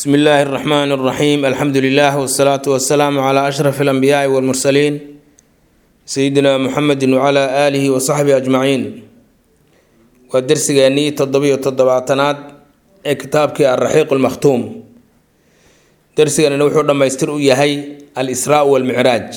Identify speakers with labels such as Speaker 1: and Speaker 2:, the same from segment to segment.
Speaker 1: bsmi illaahi اraxmaan اraxiim alxamdu lilah wsalaatu wasalaamu cla ashraf اlanbiyaai wاlmursaliin sayidina muxamedi wcla aalihi wasaxbihi ajmaciin waa dersigeennii toddobiyo toddobaatanaad ee kitaabkii alraxiiq lmakhtuum dersiganina wuxuu dhammaystir u yahay al-israa walmicraaj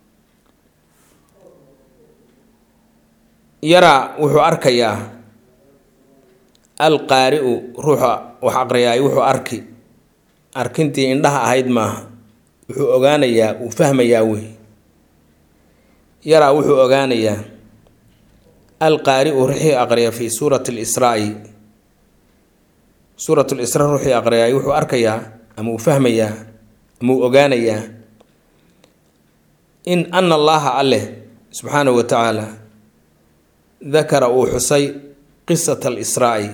Speaker 1: yaraa wuxuu arkayaa alqaari-u ruuxa wax aqriyaay wuxuu arki arkintii indhaha ahayd maaha wuxuu ogaanayaa uu fahmayaa wey yaraa wuxuu ogaanayaa alqaari-u ruuxii aqriya fi suurati lisraa-i suurat lisra ruuxii aqriyaay wuxuu arkayaa ama uu fahmayaa ama uu ogaanayaa in ana allaaha alleh subxaanahu wa tacaala dakara uu xusay qisata alisraa-i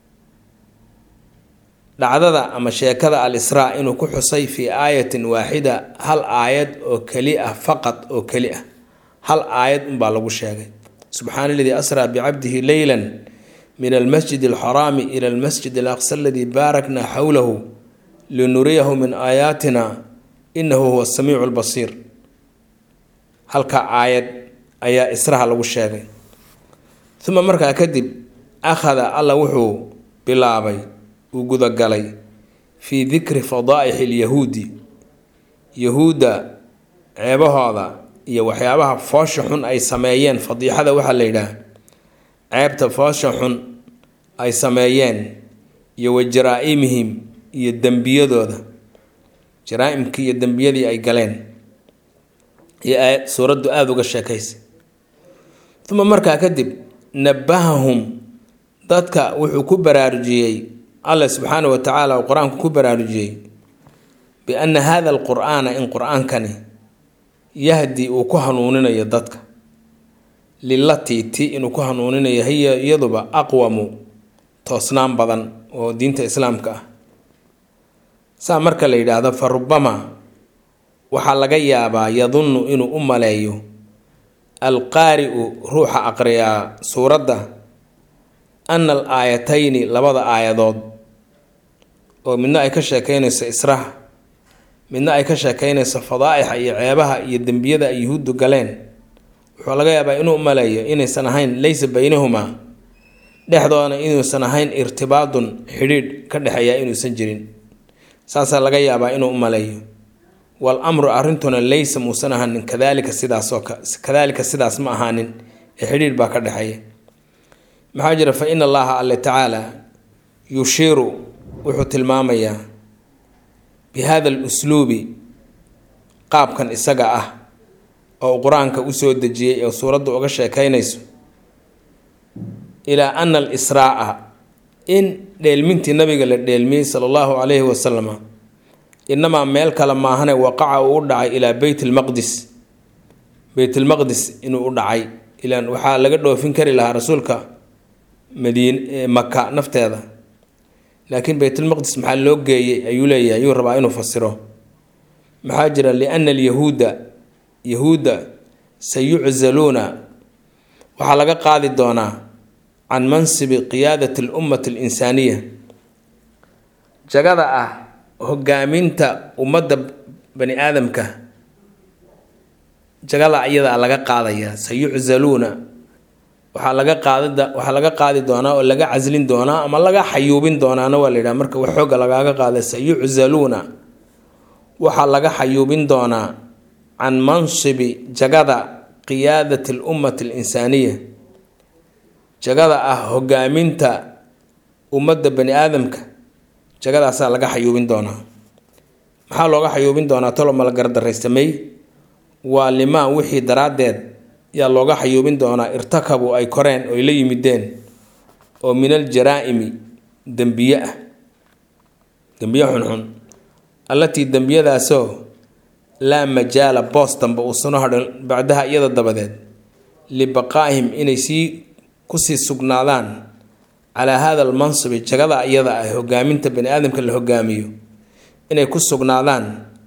Speaker 1: dhacdada ama sheekada al israa inuu ku xusay fii aayatin waaxida hal aayad oo keli ah faqad oo keli ah hal aayad unbaa lagu sheegay subxaana aladii asraa bicabdihi leylan min almasjid alxaraami ila almasjid alaqsa aladii baarakna xowlahu linuriyahu min aayaatina inahu huwa samiicu lbasiir halka aayad ayaa israha lagu sheegay uma markaa kadib akhada alla wuxuu bilaabay uu gudagalay fii dikri fadaa'ixi lyahuudi yahuudda ceebahooda iyo waxyaabaha foosha xun ay sameeyeen fadiixada waxaa la yidhaah ceebta foosha xun ay sameeyeen iyo wa jaraa-imihim iyo dembiyadooda jaraa-imkii iyo dembiyadii ay galeen iyo aayad suuraddu aada uga sheekaysay uma markaa kadib nabahahum dadka wuxuu ku baraarujiyey allah subxaana wa tacaala uu qur-aanku ku baraarujiyey bi-anna hada alqur-aana in qur-aankani yahdi uu ku hanuuninayo dadka lilatii ti inuu ku hanuuninayo hiya iyaduba aqwamu toosnaan badan oo diinta islaamka ah saa marka la yidhaahdo fa rubama waxaa laga yaabaa yadunnu inuu u maleeyo alqaari-u ruuxa aqriyaa suuradda ana al aayatayni labada aayadood oo midna ay ka sheekeynayso israha midna ay ka sheekeynayso fadaa'ixa iyo ceebaha iyo dembiyada ay yuhuuddu galeen wuxuu laga yaabaa inuu maleeyo inaysan ahayn laysa baynahumaa dhexdoodana inuusan ahayn irtibaadun xidhiidh ka dhexeeya inuusan jirin saasaa laga yaabaa inuu maleeyo wal amru arrintuna laysa muusan ahaanin kadaalika sidaasoo kadaalika sidaas ma ahaanin ee xidhiidh baa ka dhexeeya maxaa jira fa in allaha alle tacaala yushiiru wuxuu tilmaamayaa bi hada alusluubi qaabkan isaga ah oo uu qur-aanka usoo dejiyey ee suuradda uga sheekeynayso ilaa ana alisraa-a in dheelmintii nabiga la dheelmiyey sala allahu calayhi wasalama inamaa meel kale maahane waqaca uu u dhacay ilaa beyt lmaqdis beytlmaqdis inuu u dhacay ilaan waxaa laga dhoofin kari lahaa rasuulka madiin maka nafteeda laakiin beytulmaqdis maxaa loo geeyey ayuu leeyahay ayuu rabaa inuu fasiro maxaa jira liana alyahuuda yahuudda sayuczaluuna waxaa laga qaadi doonaa can mansibi qiyaadati alummati alinsaaniya jagada ah hogaaminta ummadda bani aadamka jagada iyada laga qaadaya sayuczaluuna waxaa laga qaadida waxaa laga qaadi doonaa oo laga caslin doonaa ama laga xayuubin doonaana waa la yidhaha marka wax xooga lagaaga qaada sayuczaluuna waxaa laga xayuubin doonaa can mansibi jagada qiyaadati alummati alinsaaniya jagada ah hogaaminta ummadda bani aadamka jagadaasaa laga xayuubin doonaa maxaa looga xayuubin doonaa tolo mala gardaraysamey waa limaan wixii daraaddeed yaa looga xayuubin doonaa irtakabu ay koreen oy la yimideen oo min al jaraa-imi dembiye ah dembiye xunxun allatii dembiyadaasoo laa majaala boos dambe uusano hadhan bacdaha iyada dabadeed libaqaa'ihim inay sii kusii sugnaadaan calaa hada almansibi jagada iyada ah hogaaminta bani aadamka la hogaamiyo inay ku sugnaadaan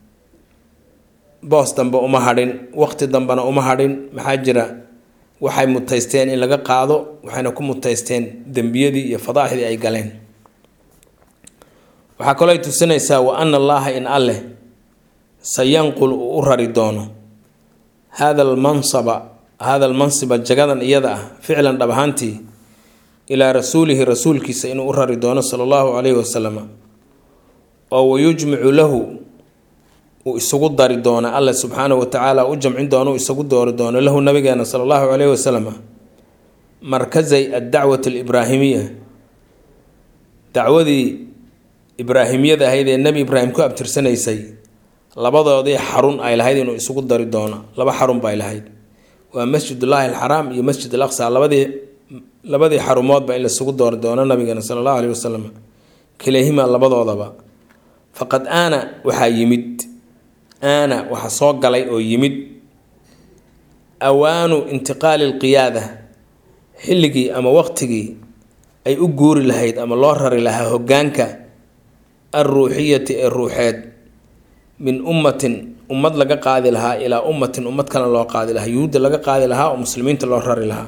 Speaker 1: boos dambe uma hadhin waqti dambena uma hadhin maxaa jira waxay mutaysteen in laga qaado waxayna ku mutaysteen dembiyadii iyo fadaaxdii ay galeen waxaa kaloo ay tusinaysaa wa ana allaaha in alleh sayanqul uu u rari doono hada almansaba hada almansiba jagadan iyada ah ficlan dhab ahaantii ilaa rasuulihi rasuulkiisa inuu u rari doono sala allahu calayhi wasalam oo wayujmicu lahu uu isugu dari doono alle subxaanahu watacaala u jamcin doono uu isagu doori doono lahu nabigeena sala allahu calayhi wasalam markazay addacwati alibraahimiya dacwadii ibraahimiyada ahayd ee nebi ibraahim ku abtirsanaysay labadoodii xarun ay lahayd inuu isugu dari doono laba xarun bay lahayd waa masjidullaahi alxaraam iyo masjid al aqsa labadii labadii xarumoodba in laisugu doori doono nabigeena sala allahu caleyhi wasalam kilahima labadoodaba faqad aana waxaa yimid aana waxaa soo galay oo yimid awaanu intiqaali alqiyaada xilligii ama waqtigii ay u guuri lahayd ama loo rari lahaa hoggaanka alruuxiyati ee ruuxeed min ummatin ummad laga qaadi lahaa ilaa ummatin ummad kale loo qaadi lahaa yuhuudda laga qaadi lahaa oo muslimiinta loo rari lahaa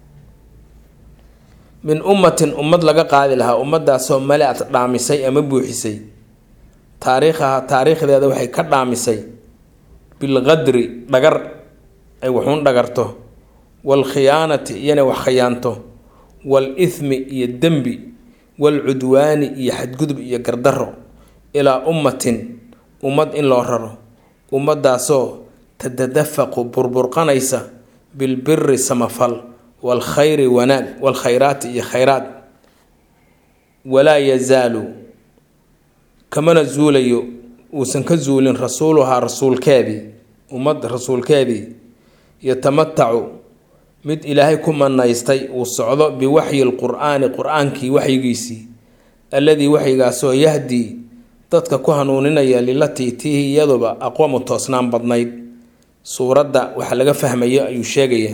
Speaker 1: min ummatin ummad laga qaadi lahaa ummadaasoo mala-ad dhaamisay ama buuxisay taariikhaha taariikhdeeda waxay ka dhaamisay bilqadri dhagar ay waxuun dhagarto waalkhiyaanati iyana wax khiyaanto wal ithmi iyo dembi waalcudwaani iyo xadgudub iyo gardaro ilaa ummatin ummad in loo raro ummadaasoo tatadafaqu burburqanaysa bilbiri samafal waalkhayri wanaag waalkhayraati iyo khayraad walaa yazaalu kamana zuulayo uusan ka zuulin rasuuluhaa rasuulkeedii ummad rasuulkeedii yatamatacu mid ilaahay ku manaystay uu socdo biwaxyi lqur-aani qur-aankii waxyigiisii alladii waxyigaasoo yahdii dadka ku hanuuninaya lilatii tiihi iyaduba aqwamu toosnaan badnayd suuradda waxa laga fahmayo ayuu sheegaya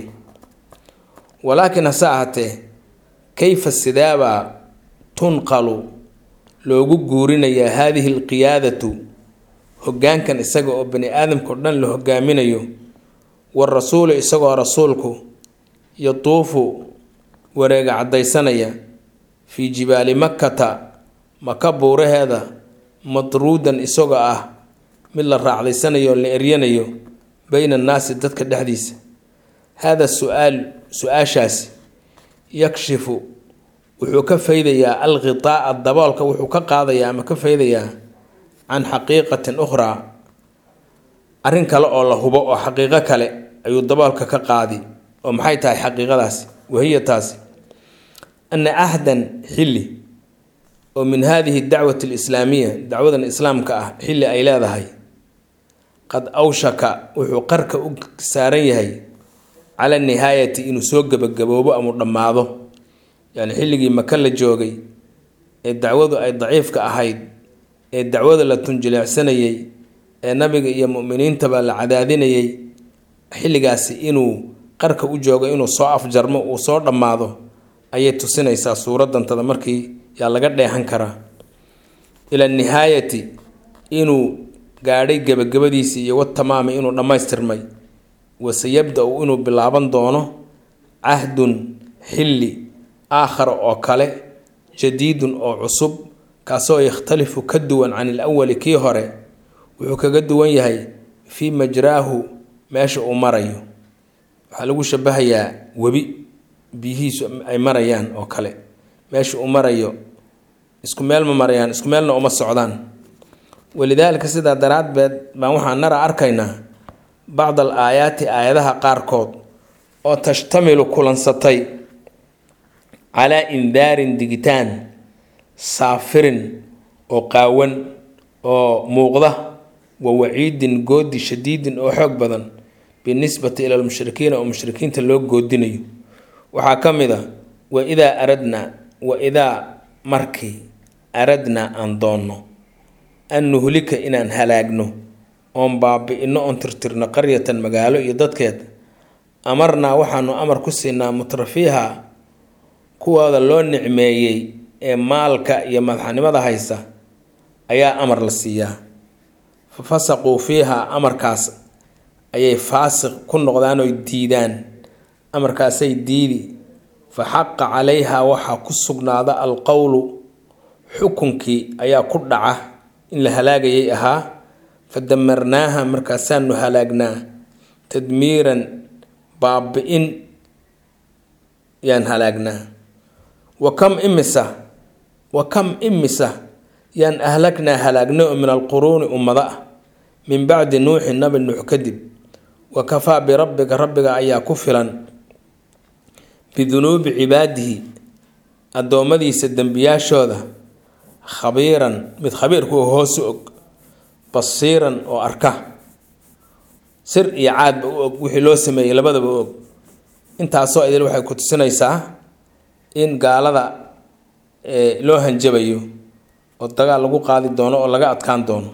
Speaker 1: walaakiin hase ahatee kayfa sidaabaa tunqalu loogu guurinayaa haadihi alqiyaadatu hoggaankan isaga oo bani aadamka o dhan la hogaaminayo warasuulu isagoo rasuulku yatuufu wareega caddaysanaya fii jibaali makkata maka buuraheeda madruudan isagoo ah mid la raacdaysanayo oo la eryanayo beyna annaasi dadka dhexdiisa haada su-aal su-aashaasi yakshifu wuxuu ka faydayaa alkhitaa'a daboolka wuxuu ka qaadayaa ama ka faydayaa can xaqiiqatin ukhraa arrin kale oo la hubo oo xaqiiqo kale ayuu daboolka ka qaadi oo maxay tahay xaqiiqadaasi wahiya taasi ana ahdan xilli oo min hadihi dacwati alislaamiya dacwadan islaamka ah xilli ay leedahay qad awshaka wuxuu qarka u saaran yahay cala nihaayati inuu soo gebagaboobo ama dhammaado yani xilligii maka la joogay ee dacwadu ay daciifka ahayd ee dacwada la tunjileecsanayay ee nabiga iyo muminiintaba la cadaadinayay xilligaasi inuu qarka u joogo inuu soo afjarmo uu soo dhammaado ayay tusinaysaa suuradantada markii yaa laga dheehan karaa ila nihaayati inuu gaadhay gebagabadiisii iyo watamaami inuu dhammaystirmay waseyabda-u inuu bilaaban doono cahdun xilli aakhara oo kale jadiidun oo cusub kaasoo yakhtalifu ka duwan can ilawali kii hore wuxuu kaga duwan yahay fii majraahu meesha uu marayo waxaa lagu shabahayaa webi biyihiisu ay marayaan oo kale meesha uu marayo isku meel ma marayaan isku meelna uma socdaan walidaalika sidaa daraaddeed baan waxaan nara arkaynaa bacd al aayaati aayadaha qaarkood oo tashtamilu kulansatay calaa indaarin digitaan saafirin oo qaawan oo muuqda wa waciidin goodi shadiidin oo xoog badan binisbati ila lmushrikiina oo mushrikiinta loo goodinayo waxaa ka mid a wa idaa aradnaa wa idaa markii aradnaa aan doonno an nuhlika inaan halaagno oon baabi-ino oon tirtirno qaryatan magaalo iyo dadkeed amarnaa waxaanu amar ku siinaa mutrafiiha kuwooda loo nicmeeyey ee maalka iyo madaxnimada haysa ayaa amar la siiyaa fa fasaquu fiiha amarkaas ayay faasiq ku noqdaan oy diidaan amarkaasay diidi fa xaqa calayha waxaa ku sugnaada alqowlu xukunkii ayaa ku dhaca in la halaagayay ahaa fa damarnaaha markaasaanu halaagnaa tadmiiran baabi-in yaan halaagnaa wa kam imisa wa kam imisa yaan ahlagnaa halaagnay oo min alquruuni ummado ah min bacdi nuuxi nabi nuux kadib wa kafaa birabbika rabbiga ayaa ku filan bidunuubi cibaadihi addoommadiisa dembiyaashooda khabiiran mid khabiirkuwa hoosu og basiiran oo arka sir iyo caadba u og wixii loo sameeyey labadaba u og intaasoo idil waxay ku tusinaysaa in gaalada loo hanjabayo oo dagaal lagu qaadi doono oo laga adkaan doono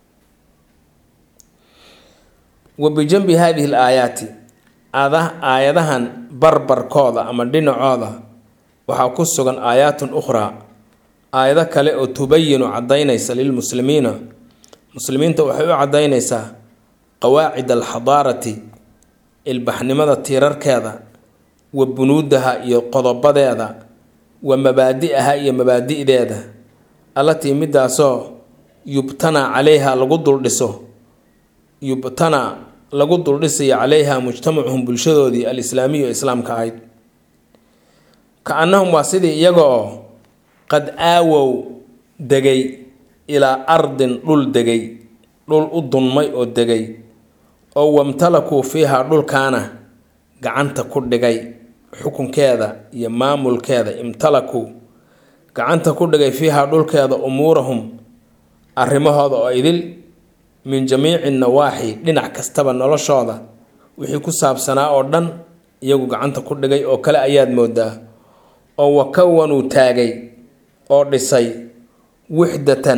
Speaker 1: wa bijanbi haadihi l aayaati aayadahan barbarkooda ama dhinacooda waxaa ku sugan aayaatun ukhraa aayado kale oo tubayinu caddaynaysa lilmuslimiina muslimiinta waxay u caddaynaysaa qawaacid alxadaarati ilbaxnimada tiirarkeeda wa bunuudaha iyo qodobadeeda wa mabaadi'aha iyo mabaadi'deeda allatii midaasoo yubtanaa calayha lagu duldhiso yubtanaa lagu duldhisayo calayha mujtamacuhum bulshadoodii alislaamiyu islaamka ahayd ka annahum waa sidii iyaga oo qad aawow degay ilaa ardin dhul degay dhul u dunmay oo degay oo wamtalakuu fiiha dhulkaana gacanta ku dhigay xukunkeeda iyo maamulkeeda imtalakuu gacanta ku dhigay fiiha dhulkeeda umuurahum arrimahooda oo idil min jamiici nawaaxi dhinac kastaba noloshooda wixii ku saabsanaa oo dhan iyagu gacanta ku dhigay oo kale ayaad moodaa oo wakawanuu taagay oo dhisay wixdatan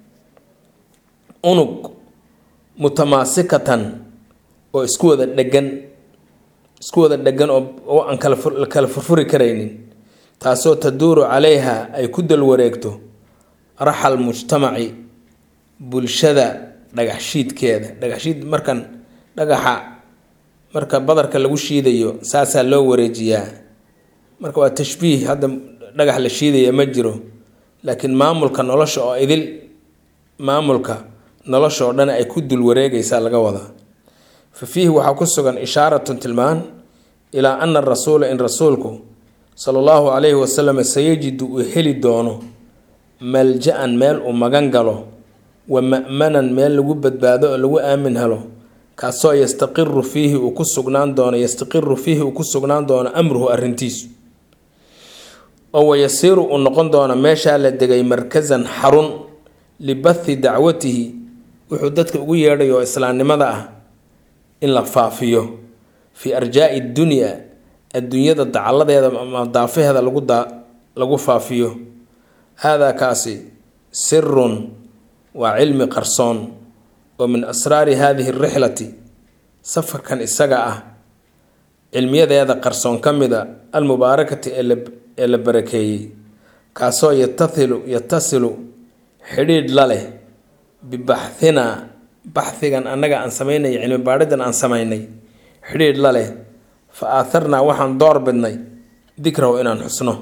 Speaker 1: unug mutamaasikatan oo isku wada dhegan isku wada dhegan oo aan kala furfuri karaynin taasoo taduuru calayha ay ku dalwareegto raxal mujtamaci bulshada dhagax shiidkeeda dhagax shiid markan dhagaxa marka badarka lagu shiidayo saasaa loo wareejiyaa marka waa tashbiih hadda dhagax la shiidaya ma jiro laakiin maamulka nolosha oo idil maamulka nolosha oo dhan ay ku dul wareegaysaa laga wadaa fa fiihi waxaa ku sugan ishaaratun tilmaan ilaa ana rasuula in rasuulku sala allahu calayhi wasalam sayajidu uu heli doono malja-an meel uu magan galo wa ma'manan meel lagu badbaado oo lagu aamin helo kaasoo yastaqiru fiihi uu ku sugnaan doono yastaqiru fiihi uu ku sugnaan doono amruhu arrintiisu oo wayasiiru uu noqon doono meeshaa la degay markasan xarun libathi dacwatihi wuxuu dadka ugu yeedhay oo islaamnimada ah in la faafiyo fii arjaa'i dunya adduunyada dacalladeeda ama daafaheeda lagu daa lagu faafiyo haadaa kaasi sirun waa cilmi qarsoon oo min asraari haadihi rixlati safarkan isaga ah cilmiyadeeda qarsoon ka mida almubaarakati ee la barakeeyey kaasoo yatailu yatasilu xidhiidh la leh bibaxhinaa baxhigan annaga aan samaynay cilmi baadhidan aan samaynay xidhiidh la leh fa aaharnaa waxaan door bidnay dikrahu inaan xusno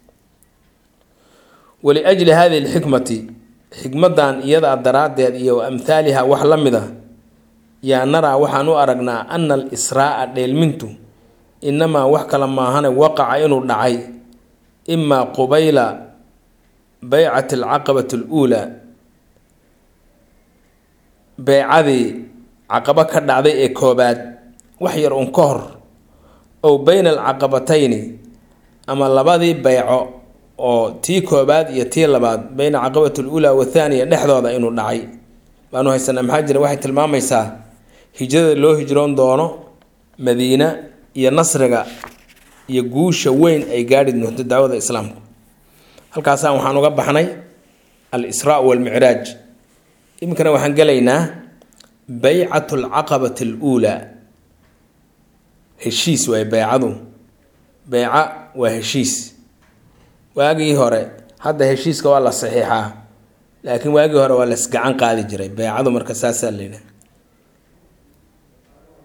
Speaker 1: waliajli hadihi lxikmati xikmadan iyadaa daraaddeed iyo wa amhaaliha wax la mid a yaa naraa waxaan u aragnaa ana al israa'a dheelmintu inamaa wax kale maahane waqaca inuu dhacay imaa qubayla beycati alcaqabati aluulaa beycadii caqabo ka dhacday ee koobaad wax yar un ka hor ow beyna alcaqabatayni ama labadii beyco oo tii koobaad iyo tii labaad beyna caqabati aluulaa wathaaniya dhexdooda inuu dhacay baanu haysanaa maxaa jira waxay tilmaamaysaa hijrada loo hijroon doono madiina iyo nasriga iyo guusha weyn ay gaadhi doonto dacwada islaamku halkaasaan waxaan uga baxnay al israa walmicraaj iminkana waxaan gelaynaa beycatu alcaqabati aluulaa heshiis waay beycadu beyca waa heshiis waagii hore hadda heshiiska waa la saxiixaa laakiin waagii hore waa lasgacan qaadi jiray beycadu marka saasaa layidhaha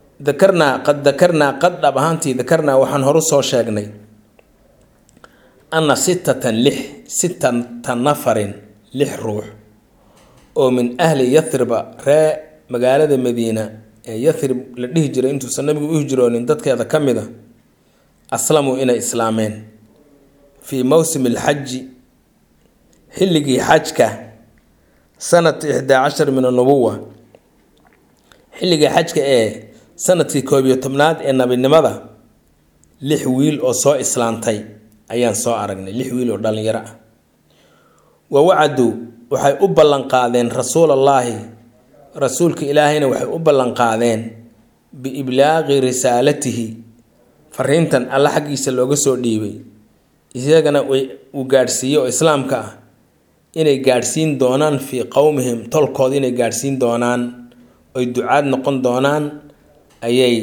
Speaker 1: dakarnaa qad dakarnaa qad dhab ahaantii dakarnaa waxaan horu soo sheegnay anna sittatan lix sittata nafarin lix ruux oo min ahli yathriba ree magaalada madiina ee yathrib la dhihi jiray intuusan nabigu u hijroonin dadkeeda ka mid a aslamuu inay islaameen fii mowsimi alxaji xilligii xajka sanata ixdaa cashar min annubuwa xilligii xajka ee sanadkii koob iyo tobnaad ee nabinimada lix wiil oo soo islaantay ayaan soo aragnay lix wiil oo dhallinyaro ah wa wacaduu waxay u ballanqaadeen rasuulallaahi rasuulka ilaahayna waxay u ballanqaadeen biiblaaqi risaalatihi fariintan alla xaggiisa looga soo dhiibay isagana uu gaadhsiiye oo islaamka ah inay gaadhsiin doonaan fii qowmihim tolkooda inay gaadhsiin doonaan oy ducaad noqon doonaan ayay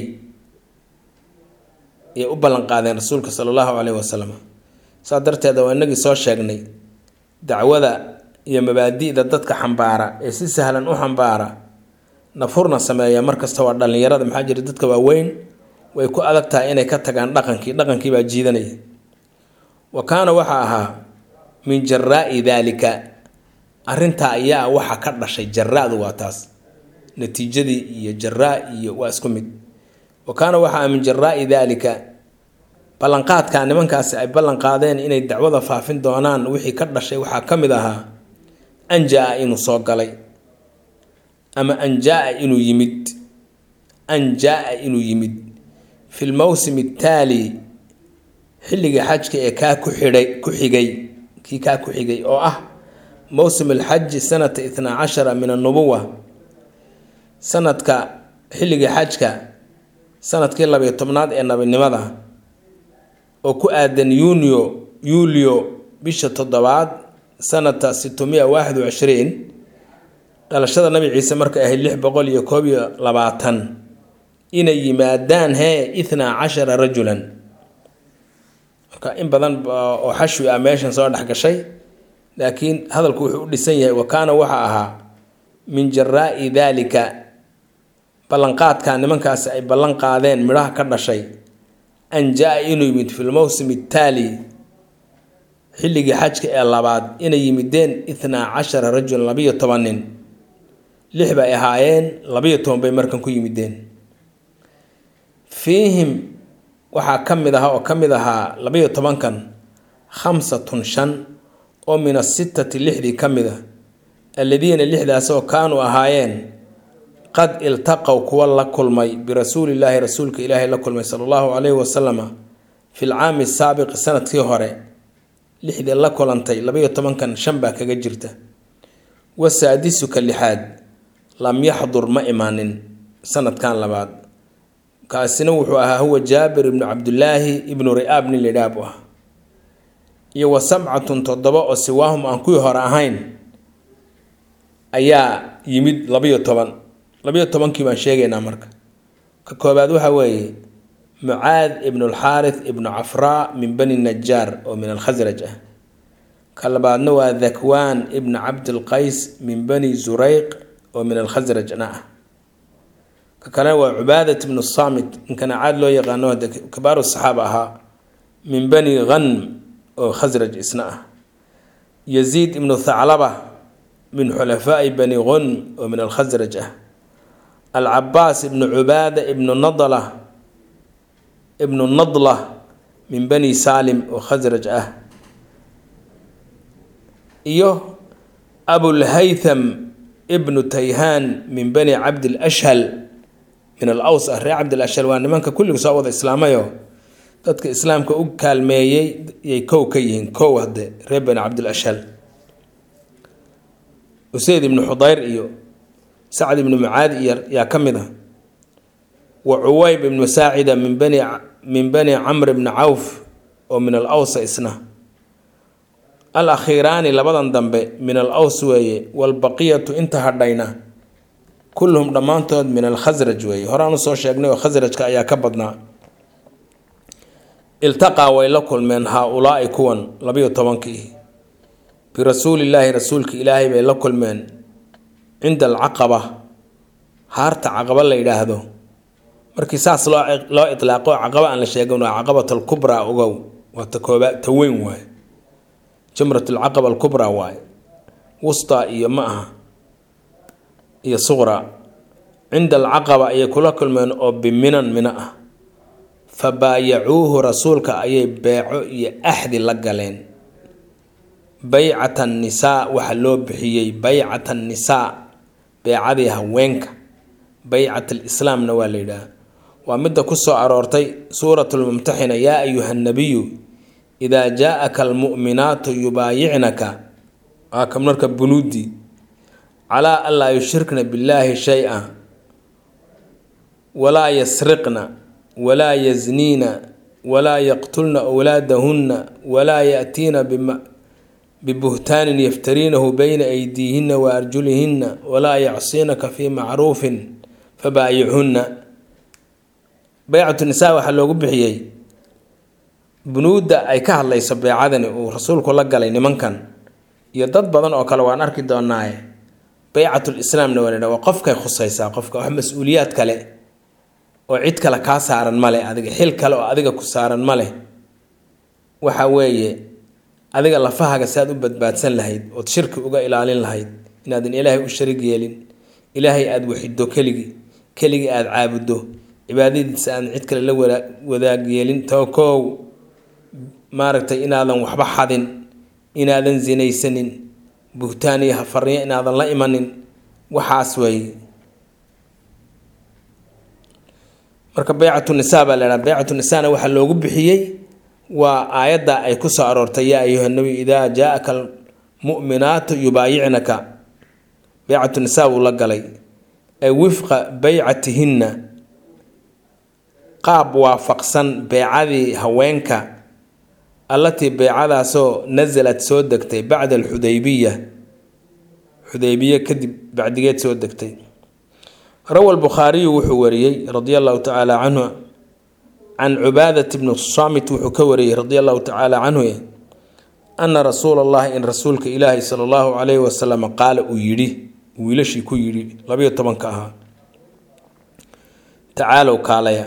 Speaker 1: ayay u ballanqaadeen rasuulka sala allahu caleyhi wasalam saa darteeda waa inagii soo sheegnay dacwada iyo mabaadi'da dadka xambaara ee si sahlan u xambaara nafurna sameeya markasta waa dhallinyarada maxaa jira dadka waaweyn way ku adag tahay inay ka tagaan dhaqankii dhaqankii baa jiidanaya wa kaana waxaa ahaa min jaraa'i daalika arrintaa ayaa waxa ka dhashay jaraadu waa taas natiijadii iyo jaraa iyo waa isku mid wa kaana waxaa min jaraa'i daalika ballanqaadka nimankaasi ay ballanqaadeen inay dacwada faafin doonaan wixii ka dhashay waxaa ka mid ahaa anjaa inuu soo galay ama anjaa inuu yimid anjaa inuu yimid fi lmowsimi ataali xilliga xajka ee kaa ku xidhay ku xigay kii kaa ku xigay oo ah mowsim alxaji sanata itnaa cashara min annubuwa sanadka xilliga xajka sanadkii labayo tobnaad ee nabinimada oo ku aadan yuniyo yuulio bisha toddobaad sanata sitmiya waaxid wacishriin dhalashada nabi ciise markay ahayd lix boqol iyo koob iyo labaatan inay yimaadaan hee ithnaa cashara rajulan marka in badan oo xashwi ah meeshan soo dhex gashay laakiin hadalku wuxuu u dhisan yahay wa kaana waxa ahaa min jaraa'i daalika ballanqaadka nimankaasi ay ballan qaadeen midhaha ka dhashay an jaa-a inuu yimid fi lmowsim ataali xilligii xajka ee labaad inay yimideen ithnaa cashara rajulan labiyo toban nin lix bay ahaayeen labiyo toban bay markan ku yimideen fiihim waxaa ka mid aha oo ka mid ahaa labayo tobankan khamsatun shan oo min asittati lixdii ka mid a alladiina lixdaasoo kaanuu ahaayeen qad iltaqow kuwa la kulmay birasuulillaahi rasuulka ilaahay la kulmay sala allahu caleyhi wasalama fi lcaami saabiqi sanadkii hore lixdii la kulantay labayo tobankan shan baa kaga jirta wasaadisuka lixaad lam yaxdur ma imaanin sanadkan labaad kaasina wuxuu ahaa huwa jaabir ibnu cabdulaahi ibnu ri'aab nin lidhaab u ah iyo wa sabcatun toddoba oo siwaahum aan kuwii hore ahayn ayaa yimid labayo toban labayo tobankii baan sheegaynaa marka ka koobaad waxa weeye mucaad ibnu alxaarith ibnu cafraa min bani najaar oo min alkhasraj ah ka labaadna waa dhakwaan ibnu cabdilqays min bani zureyq oo min alkhasrajna ah ka kalena waa cubaadat ibnu saamit ninkana caad loo yaqaano hade kabaaru saxaaba ahaa min bani ghanm oo khasraj isna ah yaziid ibnu thaclaba min xulafaai bani ghunm oo min alkhasraj ah alcabaas ibnu cubaada ibnu nadla ibnu nadla min bani saalim oo khasraj ah iyo abulhaytham ibnu tayhaan min bani cabdilashhal min alaws ah reer cabdilashhal waa nimanka kulliga soo wada islaamayo dadka islaamka u kaalmeeyey yay kow ka yihiin kow hadde reer bani cabdilashhal useyd ibnu xudayr iyo sacd ibnu mucaadi iyo yaa ka mid ah wa cuweyb ibnu saacida min bani min bani camr ibni cawf oo min al awsa isna al akhiiraani labadan dambe min al aws weeye walbaqiyatu inta hadhayna kulluhum dhammaantood min alkhasraj weeye horaan usoo sheegnay oo khasrajka ayaa ka badnaa iltaqaa way la kulmeen haa-ulaai kuwan labayo tobankii birasuulillaahi rasuulka ilaahay bay la kulmeen cinda alcaqaba haarta caqaba la yidhaahdo markii saas loo loo itlaaqo caqaba aan la sheegin waa caqabat alkubraa ogow waa ta kooba ta weyn waaye jamrat alcaqaba alkubraa waaye wusta iyo ma aha iyo suqra cinda alcaqaba ayay kula kulmeen oo biminan mina ah fa baayacuuhu rasuulka ayay beeco iyo axdi la galeen baycat annisaa waxaa loo bixiyey baycat annisaa beecadii haweenka baycat alislaamna waa la yidhaah waa midda ku soo aroortay suurat lmumtaxina yaa ayuha nabiyu idaa jaa-aka almu'minaatu yubaayicnaka waa ka marka bunuudi calaa an laa yushrikna billaahi shay-a walaa yasriqna walaa yazniina walaa yaqtulna wlaadahunna walaa yaatiina bibuhtaanin yaftariinahu bayna aydiihinna wa arjulihinna walaa yacsiinaka fii macruufin fabaayichunna baycatu nisaa waxaa loogu bixiyey bunuudda ay ka hadlayso beecadani uu rasuulku la galay nimankan iyo dad badan oo kale waan arki doonaaye baycatulislaamna waa la waa qofkay khusaysaa qofka wax mas-uuliyaad kale oo cid kale kaa saaran male adiga xil kale oo adiga ku saaran ma leh waxa weeye adiga lafahaga saad u badbaadsan lahayd ood shirki uga ilaalin lahayd inaadan ilaahay u sharig yeelin ilaahay aada waxido keligii keligii aada caabuddo cibaadadiisa aadan cid kale la wadaag yeelin tookow maaragtay inaadan waxba xadin inaadan sinaysanin buhtaan iyo hafarniyo inaadan la imanin waxaas weeye marka baycatu nisaa baa lahaa baycatu nisaana waxaa loogu bixiyey waa aayadda ay ku soo aroortay yaa ayuha nabiy idaa jaa-aka almu'minaatu yubaayicnaka baycatu nisaa wuu la galay ay wifqa baycatihinna qaab waafaqsan beecadii haweenka allatii beecadaasoo nasalad soo degtay bacda alxudaybiya xudaybiye kadib bacdigeed soo degtay rawa lbukhaariyu wuxuu wariyey radia allahu tacaala canhu can cubaadat bni saamit wuxuu ka wariyey radia allahu tacaala canhu ana rasuula allahi in rasuulka ilaahi sala allahu calayhi wasalam qaala uu yidhi wiilashii ku yidhi labayo tobanka ahaa tacaalow kaalaya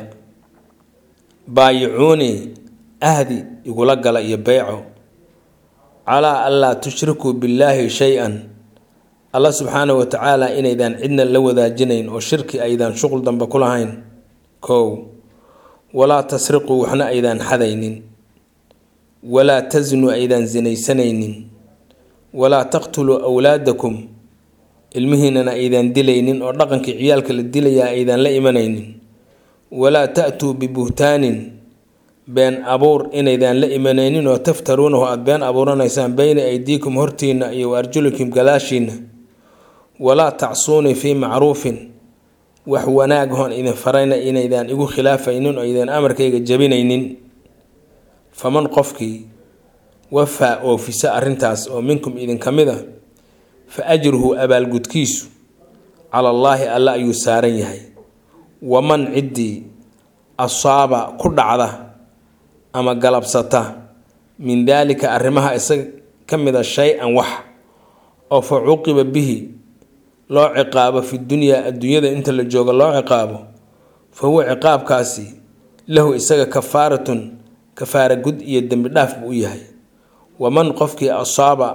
Speaker 1: baayicuunii ahdi igula gala iyo beyco calaa an laa tushrikuu billaahi shay-an alla subxaanahu wa tacaala inaydaan cidna la wadaajinayn oo shirki aydaan shuqul dambe ku lahayn kow walaa tasriquu waxna aydaan xadaynin walaa tasnuu aydaan sinaysanaynin walaa taqtuluu awlaadakum ilmihiinana aydaan dilaynin oo dhaqankii ciyaalka la dilayaa aydaan la imanaynin walaa ta-tuu bibuhtaanin been abuur inaydaan la imanaynin oo taftaruunahu aada been abuuranaysaan beyna aydiikum hortiinna iyo wa arjulikum gadaashiinna walaa tacsuunii fii macruufin wax wanaag hoon idin farayna inaydaan igu khilaafaynin oo idin amarkayga jabinaynin faman qofkii wafaa oofisa arrintaas oo minkum idinka mid a fa ajruhu abaalgudkiisu cala allaahi alla ayuu saaran yahay waman ciddii asaaba ku dhacda ama galabsata min daalika arrimaha isaga ka mida shay-an wax oo fa cuqiba bihi loo ciqaabo fi dunyaa adduunyada inta la joogo loo ciqaabo fa huwa ciqaabkaasi lahu isaga kafaaratun kafaara gud iyo dembi dhaaf buu u yahay waman qofkii asaaba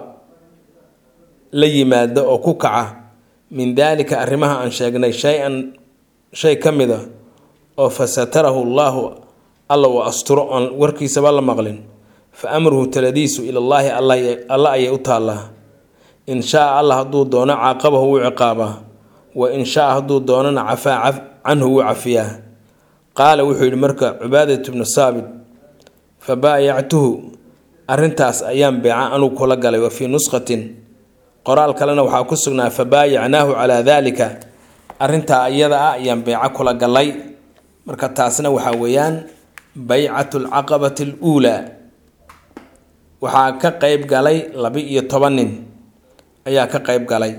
Speaker 1: la yimaada oo ku kaca min daalika arrimaha aan sheegnay shay-an shay ka mida oo fa satarahu llaahu alla uu asturo oon warkiisaba la maqlin fa amruhu taladiisu ilallaahi alla ayay u taallaa in shaa allah hadduu doono caaqabahu wuu ciqaabaa wa in shaa hadduu doonana cafaa canhu wuu cafiyaa qaala wuxuu yidhi marka cubaadat bnu saabit fa baayactuhu arrintaas ayaan beeca anugu kula galay wa fii nusqatin qoraal kalena waxaa ku sugnaa fa baayacnaahu calaa daalika arrintaa iyada ah ayaan beeco kula galay marka taasna waxaa weeyaan baycatu alcaqabati aluulaa waxaa ka qeyb galay laba-iyo toban nin ayaa ka qeyb galay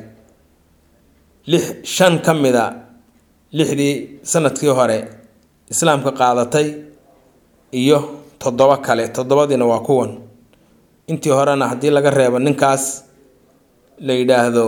Speaker 1: lix shan ka mid a lixdii sanadkii hore islaamka qaadatay iyo toddobo kale toddobadiina waa kuwan intii horena haddii laga reebo ninkaas la yidhaahdo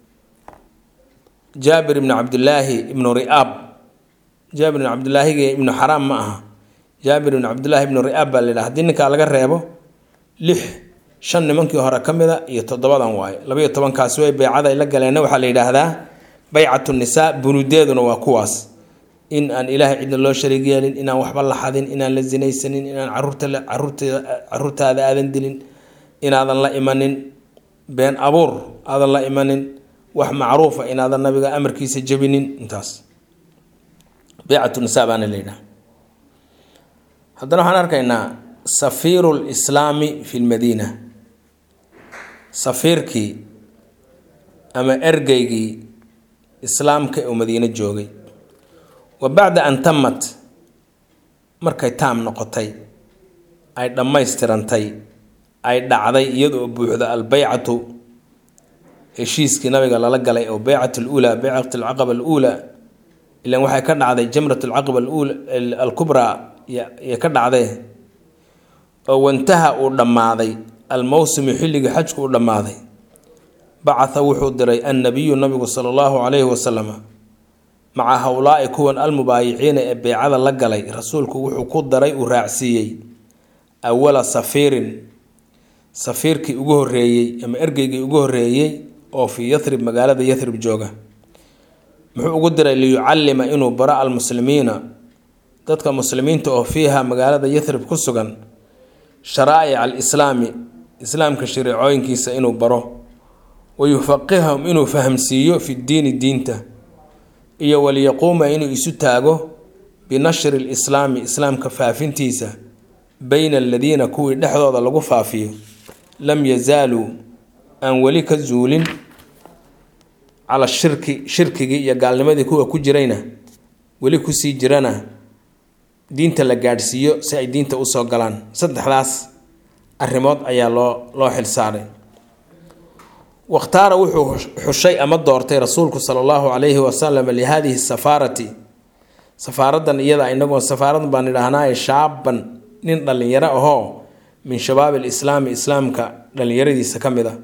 Speaker 1: jaabir ibnu cabdilaahi ibnu ri'aab jaabir ibnu cabdilaahigi ibnu xaraam ma aha jaabir ibnu cabdillaahi ibnu ri'aab baa la yidhaha hadii ninkaa laga reebo lix shan nimankii hore ka mida iyo toddobadan waaye labaiyo tobankaasi way beycada ay la galeenna waxaa la yidhaahdaa baycatu nisaa bunudeeduna waa kuwaas in aan ilaahay cidna loo shariig yeelin inaan waxba la xadin inaan la sinaysanin inaan caruurtaada aadan dilin inaadan la imanin been abuur aadan la imanin wax macruufa inaadan nabiga amarkiisa jebinin intaas beycatu nisaa baana la yidhaha haddana waxaan arkaynaa safiiru lislaami fi lmadiina safiirkii ama ergeygii islaamka ee uu madiino joogay wa bacda an tamat markay taam noqotay ay dhammaystirantay ay dhacday iyadoo buuxda albeycatu heshiiskii nabiga lala galay oo beycat luulaa beycat alcaqaba aluulaa ilan waxay ka dhacday jamrat alcaqaba alkubraa iyo ka dhacdee oo wantaha uu dhammaaday almowsimu xilligii xajku uu dhammaaday bacatha wuxuu diray annabiyu nabigu sala allahu calayhi wasalama maca howlaa-i kuwan almubaayiciina ee beycada la galay rasuulku wuxuu ku daray uu raacsiiyey awala safiirin safiirkii ugu horreeyey ama ergeygii ugu horreeyey oo fii yathrib magaalada yathrib jooga muxuu ugu diray liyucallima inuu baro almuslimiina dadka muslimiinta oo fiiha magaalada yathrib ku sugan sharaa'ic alislaami islaamka shareecooyinkiisa inuu baro wa yufaqihahum inuu fahamsiiyo fi diini diinta iyo waliyaquuma inuu isu taago binashri lislaami islaamka faafintiisa bayna aladiina kuwii dhexdooda lagu faafiyo lam yazaaluu aan weli ka zuulin cala shirki shirkigii iyo gaalnimadii kuwa ku jirayna weli kusii jirana diinta la gaadhsiiyo si ay diinta usoo galaan saddexdaas arrimood ayaa loo loo xilsaaray wakhtaara wuxuu xushay ama doortay rasuulku sala allahu calayhi wasalam lihaadihi safaarati safaaradan iyada inagoo safaaradan baan idhaahnaaye shaaban nin dhallinyaro ahoo min shabaab alislaami islaamka dhallinyaradiisa ka mid a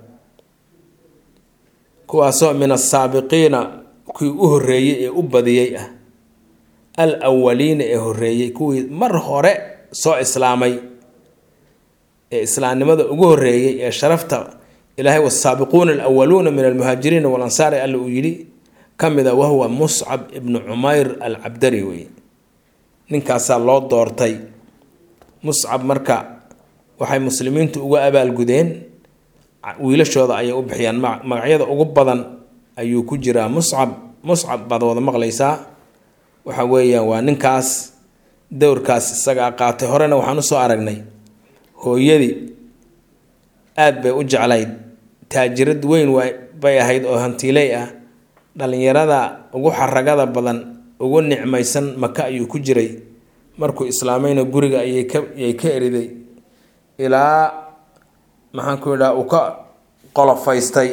Speaker 1: kuwaasoo min asaabiqiina kuwii u horreeyey ee u badiyey ah al awaliina ee horreeyey kuwii mar hore soo islaamay ee islaamnimada ugu horreeyey ee sharafta ilaahay wasaabiquuna alawaluuna min almuhaajiriina walansaari alla uu yidhi ka mid a wahuwa muscab ibnu cumayr al cabdari wey ninkaasaa loo doortay muscab marka waxay muslimiintu uga abaalgudeen wiilashooda ayay u bixiyaan magacyada ugu badan ayuu ku jiraa muscab muscab baad wada maqlaysaa waxa weeyaan waa ninkaas dowrkaas isagaa qaatay horena waxaan usoo aragnay hooyadii aada bay u jeclayd taajirad weyn bay ahayd oo hantiiley ah dhallinyarada ugu xaragada badan ugu nicmaysan maka ayuu ku jiray markuu islaamayna guriga ayay ka ayay ka eriday ilaa maxaan ku idhaha uu ka qolofaystay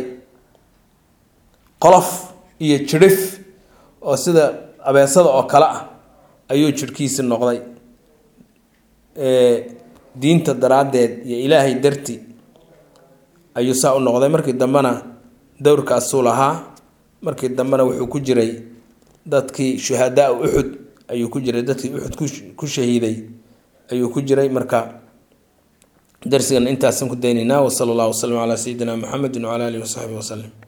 Speaker 1: qolof iyo jirhif oo sida abeesada oo kale ah ayuu jirhkiisi noqday diinta daraaddeed iyo ilaahay darti ayuu saa u noqday markii dambena dowrkaasuu lahaa markii dambena wuxuu ku jiray dadkii shuhadaa uxud ayuu ku jiray dadkii uxud ku shahiiday ayuu ku jiray marka darsigan intaasan ku daynaynaa wasala allahu wasalam calaa sayidina muxamedin wcala alihi wasaxbihi wasalim